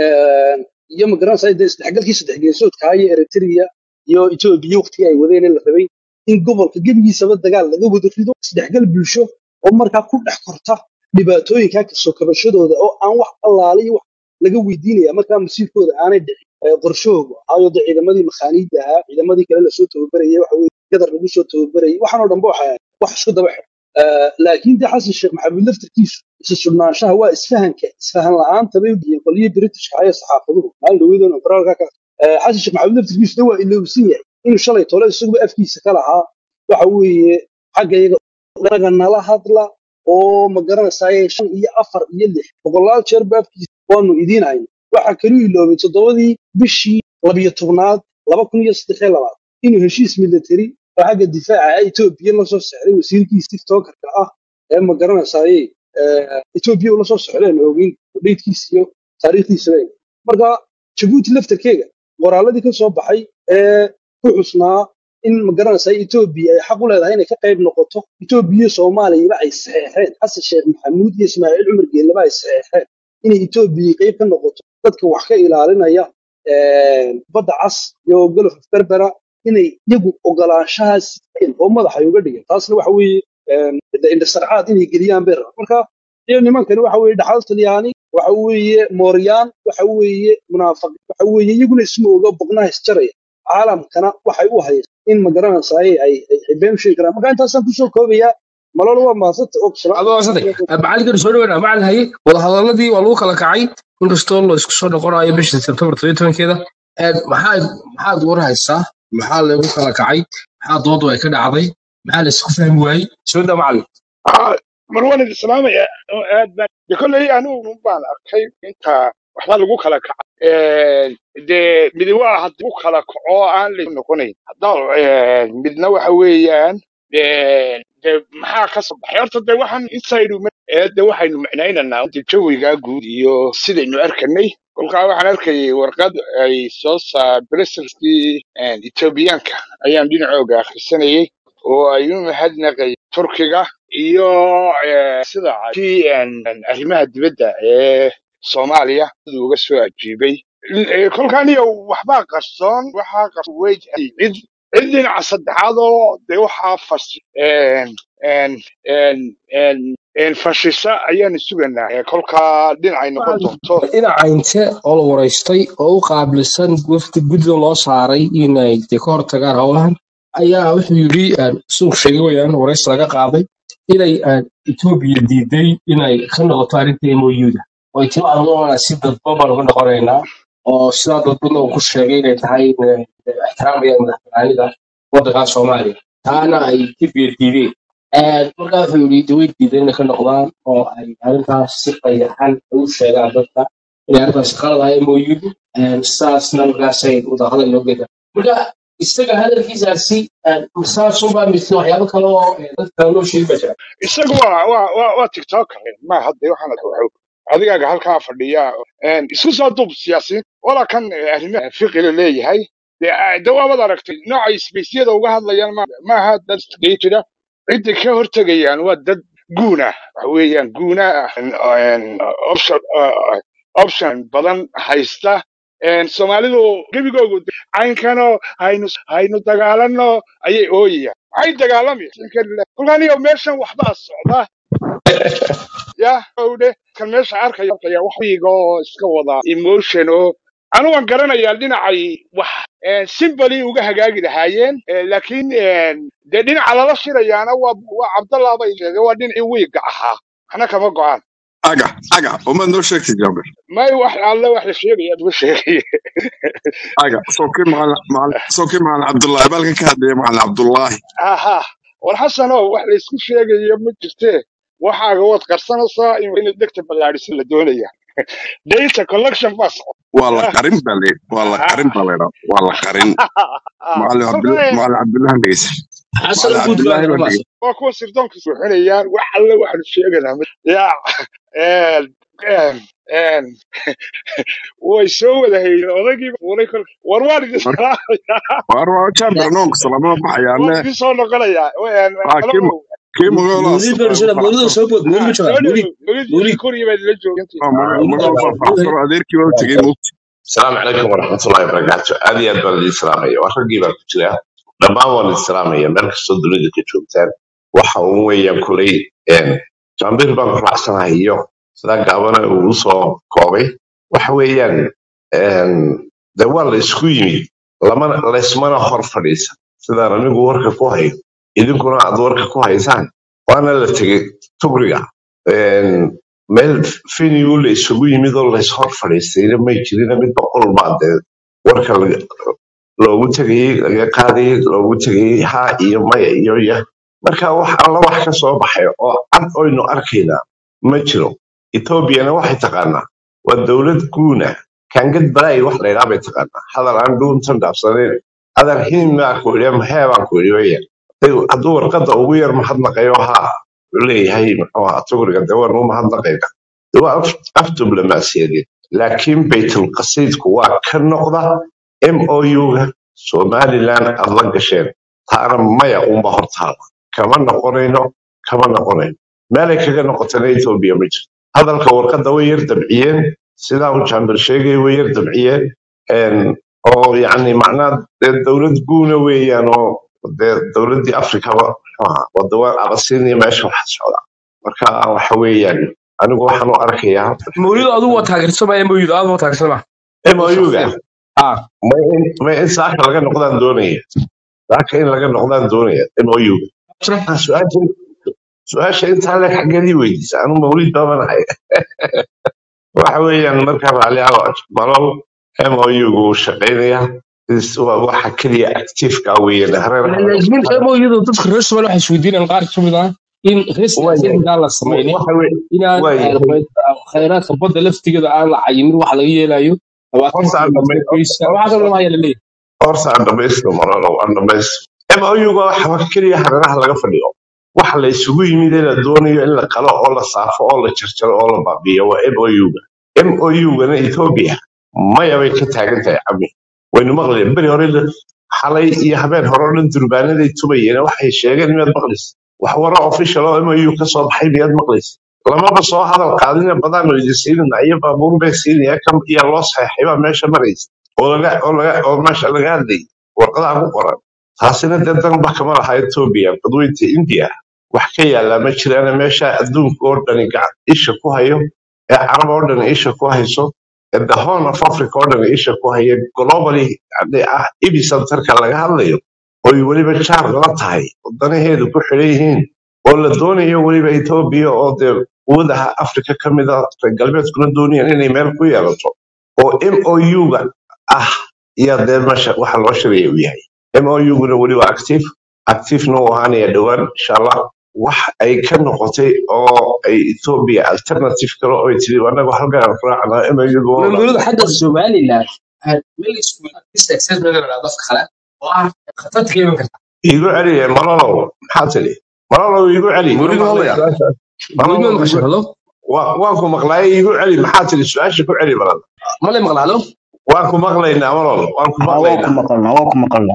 iyo ma garanaysaa dee isdhexgalkii saddex geesoodka iyo eritrea iyo etoobiya waqtigii ay wadeen ee la rabay in gobolka gebigiisaba dagaal laga wada rido isdhexgal bulsho oo markaa ku dhex korta dhibaatooyinkaa kasoo kabashadooda oo aan wax allaale iyo wax laga weydiinaya markaa masiirkooda aanay dhicin qorshahooga ahaayo de ciidamadii makhaaniidda ahaa ciidamadii kale lasoo tababarayay waxa weye gadar lagu soo tababarayay waxaanoo dhanba waxay wax isku daba xidhan laakiin de xasan sheekh maxamuud laftarkiisu isa sugnaanshaha waa isfahanka isfahan la'aanta bay udhiyeen qoliyii britishka ayaa saxaafaduhu maalin dhaweydon baraalka ka xasan sheekh maxamuud laftarkiisu de waa ilowsan yahay inuu shalay tole isaguba afkiisa ka lahaa waxa weeye xagga iyaga naga nala hadla oo ma garanaysaayee shan iyo afar iyo lix boqolaal jeer ba afkiisa waanu idiin hayna waxaa kaluu iloobay toddobadii bishii labiyo tobnaad laba kun iyo saddex iyo labaad inuu heshiis military oo xagga difaaca etoobiya la soo sexday wasiirkiisa tiktokerka ah ee ma garanaysaayey etoobiya ula soo socdeen ogeyn dheydkiisa iyo taariikhdiisaba marka jabuuti laftarkeega qoraaladii ka soo baxay ee ku xusnaa in magaranaysa etoobiya ay xaq u leedahay inay ka qayb noqoto etoobiya iyo soomaaliyaba ay saxeexeen xasan sheekh maxamuud iyo ismaaciil cumar geellaba ay saxeexeen inay etoobiya qayb ka noqoto dadka wax ka ilaalinaya badda cas iyo golof berbera inay iyagu ogolaanshahaas siiyeen oo madaxay uga dhigeen taasna waxa weeye indhasarcaad inay geliyaan bay rabaan marka iyo nimankani waxa weeye dhaxal talyaani waxa weeye mooryaan waxa weeye munaafiq waxa weeye iyaguna isma oga boqnaha isjaraya caalamkana waxay u hayeen in magaranaysaay ay ay been sheegi karaan marka intaasaan kusoo koobayaa malolo waa mahadsanta og adoo saday macalinkan soo dhaweynaa macalin haye wadahadaladii waa lagu kala kacay inkastoo la isku soo noqonayo bisha sebtembar todobiyo tobankeeda maxaad maxaad warhaysaa maxaa lagu kala kacay maxaa doodu ay ka dhacday maxaa la isku fahmi waayey soo daa macalin mar waan idin salaamaya oo aad baan de kolley anigu baan arkay inta waxba lagu kala kaca dee midi waa hadduu kala kaco aan la noqonayn hadda midna waxa weeyaan de maxaa ka soo baxay horta de waxaan inside de waxaynu micnaynaynaa de jawiga guud iyo sidaynu arkanay kolkaa waxaan arkayay warqad ay soo saa brselskii etoobiyaanka ayaan dhinacooga akhrisanayay oo ay u mahadnaqay turkiga iyo sida kii arrimaha dibadda ee soomaaliya siduu uga soo ajiibay kolkaaniyo waxbaa qarsoon waxaa qarsoon wey cid cid dhinaca saddexaad oo de waxaa fas fashisa ayaanu suganaa kolkaa dhinacay noqon doonto dhinaca inte oo la waraystay oo u qaabilsan wafdi gudda loo saaray inay de ka hortagaan howlahan ayaa wuxuu yidhi suuq sheegay weyaan waraysi laga qaaday inay etoobiya diiday inay ka noqoto arrinta moyuda oo tiro adnoona si dadban baan uga noqonaynaa oo sidaa dadbadna uu ku sheegay inay tahay ixtiraamayaan madaxbanaanida waddanka soomaaliya taana ay etoobiya diideen markaa wuxuu yidhi daway diidan inay ka noqdaan oo ay arrintaas si qayaxan u sheegaan dadka inay arrintaas qaladahay moyudu sidaasna markaasay wadahadal loo geeda marka isaga hadalkiisaasi saasunbaa mise waxyaabo kale oo dadka kale loo sheegi baa jira isagu waa waa waa waa tiktoker ma hadda waxaan wuxuu adigaaga halkaa fadhiya isku soo duub siyaasiyiin walaa kan arrimaha fiqila leeyahay de waabad aragtay noocay sbeysyada uga hadlayaan maaha dad gatida cidda ka hortegayaan waa dad guuna waxa weeyaan guuna option badan haysta soomaalidu gebigoogu caynkano haynu haynu dagaalano ayay ooyayaan maxay dagaalamayan kolkaaniyo meeshan waxbaa socda ya owdhe kan meesha arkaya arkaya wax wiigoo iska wada emotion oo anugan garanayaa dhinacay wax simbali uga hagaagi lahaayeen laakiin dee dhinaca lala shirayaana waa waa cabdallah bay sheegay waa dhinacii wiiga ahaa waxna kama go-aan aga aga umaad noo sheegtay jaaber may wax alle wax la sheegaya ma sheegay aga sokii macalin sokii macalin cabdullaahi baalka ka hadlaya macalin cabdullaahi aha war xasanow wax la isku sheegayo ma jirtee waxaaga waad qarsanaysaa in degta ballaadhisin la doonaya data collection baa socda waa la qarin baa le waa la qarin baa la idhaa waa la qarin macalin cabdullaahi macalin cabdullaahi dhegeysa xasan macalin guud baa cabdullaahi baa maas dhegeysa waa kuwa sirdoonka suuxinayaan wax alle waxaanu sheeganaa ma- ya een, een, een, way soo wada hayeen odaygiiba fuulay kolka war waan idin Mar- salaamayaa waar waa jaaber noonka salaamada waan baxayaane idin soo noqonayaa een, aa kii qalabow kii magaalada muulid baa asal dhashay muulid soo bood muulid ma soo joogaa muulid dhowow murid muulid koriya baa idinla joogantay magaal muulid magaal baa faraxsan oo adeerkii waa u tegey mugti السلام عليكم ورحمة الله وبركاته هذه أدبر الإسلامية وحقي بقى كتير لما هو الإسلامية مركز صدر اللي كتشوفتان waxa uu weeyaan kulay jambir baan ku raacsanahayo sidaa gaabana uu usoo koobay waxa weeyaan de waa la isku yimid lamana laysmana hor fadhiisa sidaan anigu warka ku hayo idinkuna aad warka ku haysaan waana la tegey tugriga meel finigu la isugu yimid oo lays hor fadhiistayna may jirina mid boqol baa dee warka laga- loogu tegayey laga qaadayey loogu tegayey ha iyo maya iyo ya marka wax alla wax ka soo baxay oo cad oynu arkaynaa ma jiro etoobiyana waxay taqaanaa waa dowlad guuna kangad balaay wax laydhaa bay taqaanaa hadal aan dhuuntan dhaafsanayn adar hiin maa ku idhi maxee baan ku idhi weya hadduu warqadda ugu yar mahadnaqayo haa wuxuu leeyahay muxuu ahaa tugriga de waan u mahadnaqayna de waa af af diblomaasiyadeed laakiin baytulqasiidku waa ka noqda mouga somaliland aad la gasheen taana maya unba hortaala kama noqonayno kama noqonayno meelay kaga noqotana etoobiya ma jirto hadalka warqadda way yar dabciyeen sidaa uu jaambir sheegay way yar dabciyeen een, oo yacni macnaa dee dowlad guuna weeyaan oo dee dowladdii afrikaba muxuu ahaa wadawaan abasiiniya meesha waxa socda marka waxa weeyaan anigu waxaan u arkayaa mawlidu adigu waa taageersamaya mawlidu aad waa taageersama mouga shakhsiyan ah ma in ma in saaka laga noqdaan doonaya saaka in laga noqdaan doonaya mouga su-aasha su-aasha intaa le xaggeedii weydiisa anu mawlid baabanahay waxa weeyaan marka raalli ah malol mouga uu shaqaynaya is- waa waxa keliya actifeka weeyaan hareer laakiin mawlidu dadka reer Soomaaliya waxay isweydiinayaan qaar ka mid ah in rees waayahay siyaasadeedka aan la samaynin waxa wey inaan waayahay khayraadka badda laftigeeda aan la cayimin wax laga yeelayo horta aan labaatanka dhamay goysa waxaa kaloo haya laleeyahay horta aan dhamaysto malolo aan dhamaysto mouga waxa keliya hareeraha laga fadhiyo waxa la isugu yimid ee la doonayo in la qalo oo la saafo oo la jarjaro oo la baabiyo waa mouga mougana ethiopia maya bay ka taagan tahay cami waynu maqlayn beri hore la- xalay iyo habeen hore oo dhan durbaanaday tubayeen waxay sheegeen miyaad maqlaysa wax waro official oo mou ka soo baxay miyaad maqlaysa lamaba soo hadal qaadina badaanu idin siinina iyo baabuur bay siinaya kam iyo loo saxeexay baa meesha maraysa oo laga oo laga oo meesha laga hadlayay warqadaha ku qoran taasina dee danba kama laha etoobiya badweynta india wax ka yaallaa ma jiraan meesha adduunka oo dhani gacan isha ku hayo ee carab oo dhan isha ku hayso ee the horn of africa oo dhan isha ku haya globally yani ah epicenterka laga hadlayo oy weliba jaar la tahay wadanaheedu ku xidhan yihiin oo la doonayo weliba etoobiya oo dee quwadaha africa ka mid a reer galbeedkuna doonayaan inay meel ku yeelato oo mouga ah iyo dee meesha waxa loo shiraya uu yahay mouguna weli waa active activena uu ahaanaya dhowaan insha allah wax ay ka noqotay oo ay ethiopia alternative kale oo ay tiri anagu halkan aan raacnaa mouga waa mawlidu xagga somaliland meel isku assessment la dadka kale oo ah khatarta ka iman karta igu celiye malolow maxaa tiri malolow igu celi ma mawlidu maqlay hadlaya su-aasha mawlid ma malolow maqashay igu halo waa- waan ku maqlaayay igu celi maxaa tiri su-aasha ku celi balan ma lay maqla halo waan ku maqlaynaa malol waan ku haa waa ku maqlaynaa maqalnaa waa ku maqalnaa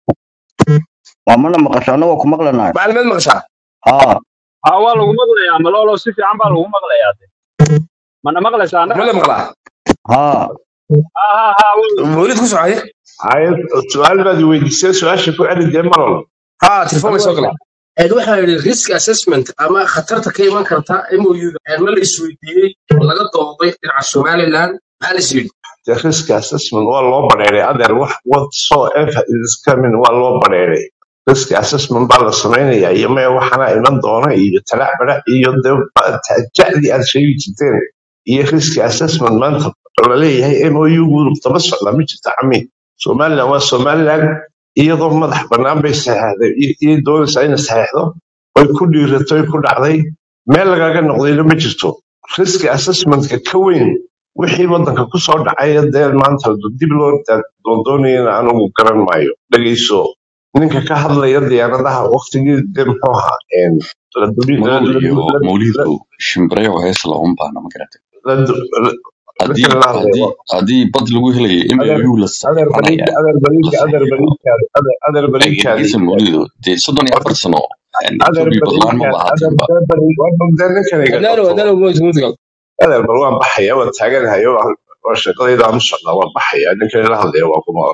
waa mana maqashaana waa ku maqlanaa maclumaad maqashaa haa haa waa lagu maqlayaa malolo si fiican baa lagu maqlayaa de mana maqlaysaa ma annaga lay maqlaa haa haa haa haa waa- mawlid ku socday Haye, su-aal baad i weydiisay su-aasha ku celi dee malol ha telefoon way soo galeen Een, waxaa yidhi risk assessment ama khatarta ka iman karta MOU-da Een, ma la isweydiiyey oo laga dooday dhinaca somaliland maxaa la isweydiiyey the risk assessment waa loo bareeray adeer wax whatsoever is coming waa loo bareeray risk assessment baa la samaynayaa iyo maya waxaana iman doona iyo talac barac iyo dee ba- ta- jacdi aad sheegi jirteen iyo risk assessment maanta laleeyahay mou daba socda ma jirta cami somaliland waa somaliland iyadoo madax bannaan bay saxeexday iyay doonaysaa inay saxeexdo oy ku dhiirato oy ku dhacday meel lagaga noqdayna ma jirto risk assessmentka ka weyn wixii waddanka ku soo dhacay dee maanta dib loo doondoonayana anigu garan maayo dhegeyso ninka ka hadlaya diyaaradaha waqtigii dee muxuu ahaa een, la dubi- la- malol la- iyo la- la- mawlidku shimbirayo hees looma baahna ma garata la- la- haddii ninkan la hadlayo haddii haddii bad lagu helayo adeer mou la adeer baliidka saxiixanaya adeer la baliidka adeer saxiixo baliidkaadi adeer adeer baliidkaadi eegisa mawlidu dee soddon iyo afar sano adeer etoobiya badlaan ma baliidkaadi adeer bahaateenba baliid waa dee ninkan iga adaalo qabto adaalo mawlid mawlid gal adeer bal waan baxaya waan taaganahayo waa shaqadayda aan u socdaa waan baxaya ninkan ila hadlaya waa kuma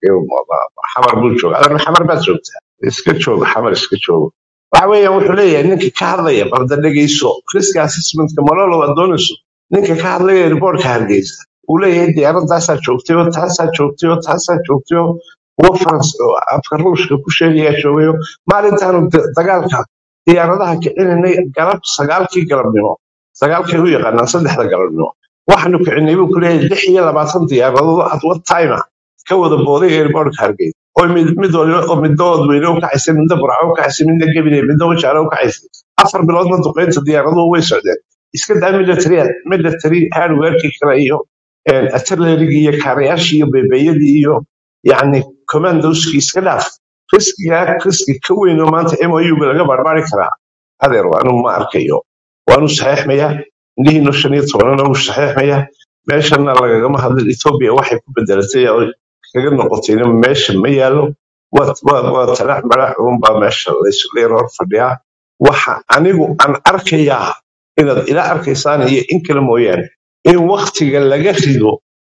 xamar buu jooga adeer xamar baad joogtaa iska jooga xamar iska jooga waxa weeyaan wuxuu leeyahay ninka ka hadlaya balda dhegeyso risk assessmentka malolo waa doonayso ninka ka hadlaya riboortka hargeysa uu leeyahay diyaaradaasaa joogtay oo taasaa joogtay oo taasaa joogtay oo kuwa farans oo afka ruushka ku sheegayaa joogayo maalintaanu da- dagaalka diyaaradaha kicinanay galab sagaalkii galabnimo sagaalkay u yaqaanaan saddexda galabnimo waxaanu kicinay buu ku leeyahay lix iyo labaatan diyaaradood at what time ka wada booday airportka hargeysa oo mid mid waliba oo midna wadweyne u kacaysay midna burco u kacaysay midna gebine midna wajaale u kacaysay afar biloodna duqeynta diyaaraduhu way socdeen iska daa military military hardwarekii kale iyo artillerygii iyo kaarayaashii iyo beebeeyadii iyo yacni commandoskii iska dhaaf riskiga riski ka weyn oo maanta mou laga barbaari karaa adeer waanu ma arkayo waanu saxeexmayaa indhihiinu shan iyo tobanana wuu saxeexmayaa meeshana lagagama hadlin etoobiya waxay ku bedelatay oo kaga noqotayna meesha ma yaalo waa waa- waa talax malax uunbaa meesha laysleer hor fadhiyaa waxa anigu aan arkayaa inaad ila arkaysaan iyo in kale mooyaane in waktiga laga rido